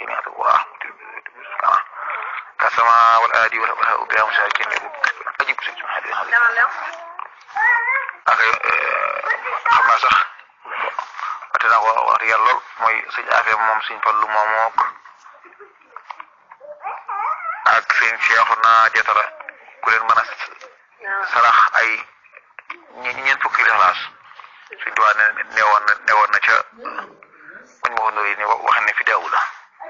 كلمات الله كالسماء والآدي والهواء بها مساكين أجيب سيد هذه هذه ak xam naa sax wate naa ko wax dëgg yàlla lool mooy suñ affaire moom suñ fallu moom mook ak seen Cheikh naa jatara ku leen mën a sarax ay ñeent fukki lixlaas suñ tuwaa ne newoon na newoon na ca muñ ma ko nori ni wax ne fi daawu la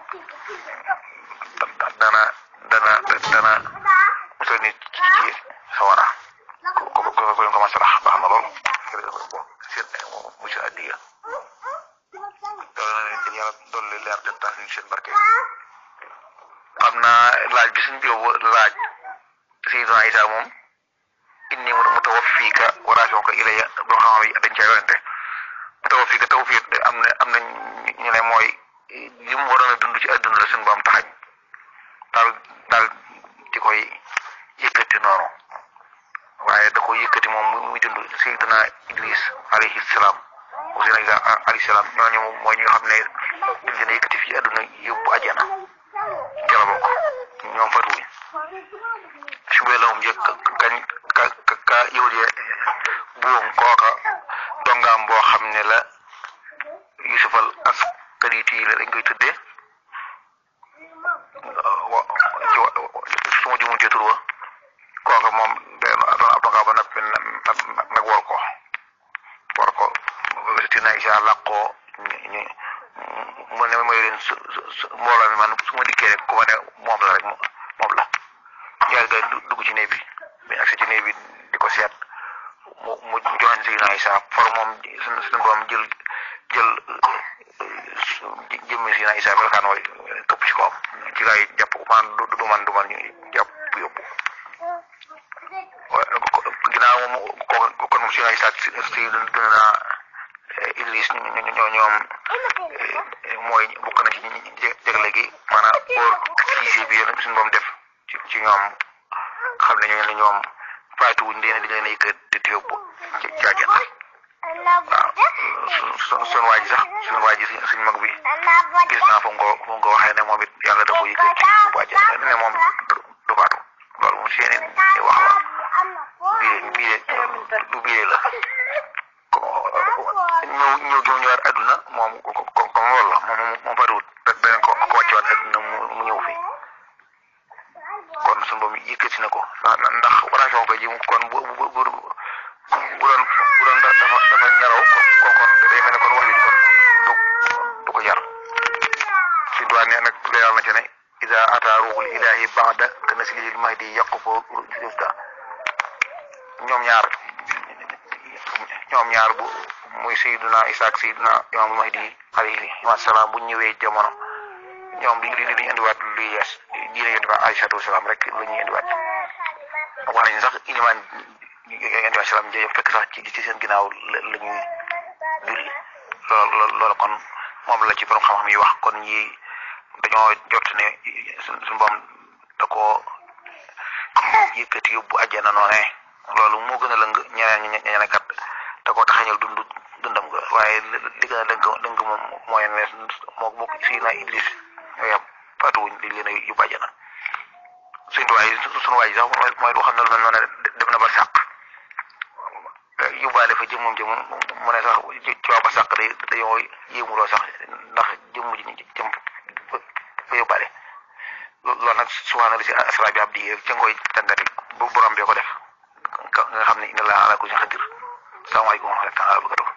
dana dana dana musal nit ci sawara ko ko ko ko ma sarax baax na lool seen monsieur addiya doole na leen yàlla dolli leer te tax ñu seen barke xam naa laaj bi suñ biobu laaj Seydina Isa moom inni mutawaffika wa rafi'uka ilayya boo xam ne dañ caa yonente mutawaffika tawfiq am na am na ñu ne mooy li mu waroon a dund ci adduna la suñ boom taxañ daal daal di koy yëkkati noonu waaye da ko yëkkati moom muy dund Seydina Idris alayhi salaam Seydina Isa alayhi salaam ñooñu mooy ñi nga xam ne dañ leen a yëkkati fii adduna yóbbu àjjana ca la bokk ñoom fatuwuñ subee la moom njëkk kañ ka ka ka yahudee buum kooka dongaam boo xam ne la yusufal askariti la dañ koy tuddee wa ci su ma jumutee tur wa kooka moom day doon ab dongaa ba noppi nag war ko war ko tina isa làqoo ñu mu ne mooy leen su su mbooloo mi man su ma dikkee rek ku ma ne moom la rek moom la ñaari gars dugg ci néeg bi bi agsi ci néeg bi di ko seet mu mu joxañ Seydina Isa for moom suñu borom jël jël jëmmi Seydina Isa melokaan mooy këpp ci kawam ci gars yi jàpp man du du man du man ñu jàpp yóbbu ginnaaw moom ko kon moom Seydina Isa si dund naa Idris ñoo ñoom mooy bokk na ci jagle gi maanaam pour siisi bi yéen suñu borom def ci ci ñoom xam ne ñoo ne ñoom faatu wuñ leen di leen yëkkat di yóbbu ci àjjana waaw su suñu waa ji sax suñu waa ji suñu mag bi gis naa fu mu ko fu mu ko waxee ne moom it yàlla da ko yëkkat ci yóbbu àjjana ne moom du faatu loolu moom seeni wax la bii bii du bii la ñëw ñëw gi mu ñëwaat adduna moom ko ko comme loolu la moom moom faatuwut beneen ko ko wàccewaat adduna mu ñëw fi kon suñu boobu yëkkati na ko ndax relation ko ji kon bu bu bu bu doon bu doon dafa dafa ñaraw kon kon day mel ne kon wax ji kon du du ko jar si doon ne nag leeral na ci ne ida ata ruhul ilahi baada ka naslihil mahdi yàqu foo jufta ñoom ñaar ñoom ñaar bu muy Seydina Isa ak Seydina Imaamul Mahdi alayhi salaam bu ñëwee jamono ñoom li li li indiwaat luy yees diine yonent bi alayhi salaatu wasalaam rek la ñuy indiwaat wax nañu sax ilimaan yonent bi salaam jëf fekk sax ci ci seen ginnaaw la la ñuy julli loolu loolu kon moom la ci borom xam-xam yi wax kon ñi dañoo jot ne suñu boom da koo yëkkati yóbbu àjjana noonee loolu moo gën a lëng ñeneen ñeneen kat da koo taxañal dund dundam nga waaye li gën a lëng lëng moom mooy ne moo moo Seydina Idris ñoo yem faatuwuñ li leen a yóbbu àjjana suñu tuwaay suñu waay sax mooy loo xam ne lu mel noonu dem na ba sàq yóbbaale fa jëmmam jëm mu ne sax ci waa ba sàq day dañoo yéemuloo sax ndax jëmm ji jëm fa yóbbaale loolu nag subhaana li si asra bi abdi ca nga koy tàngati bu borom bee ko def nga xam ne inna laa ala kulli shay'in qadir salaamaaleykum wa rahmatulah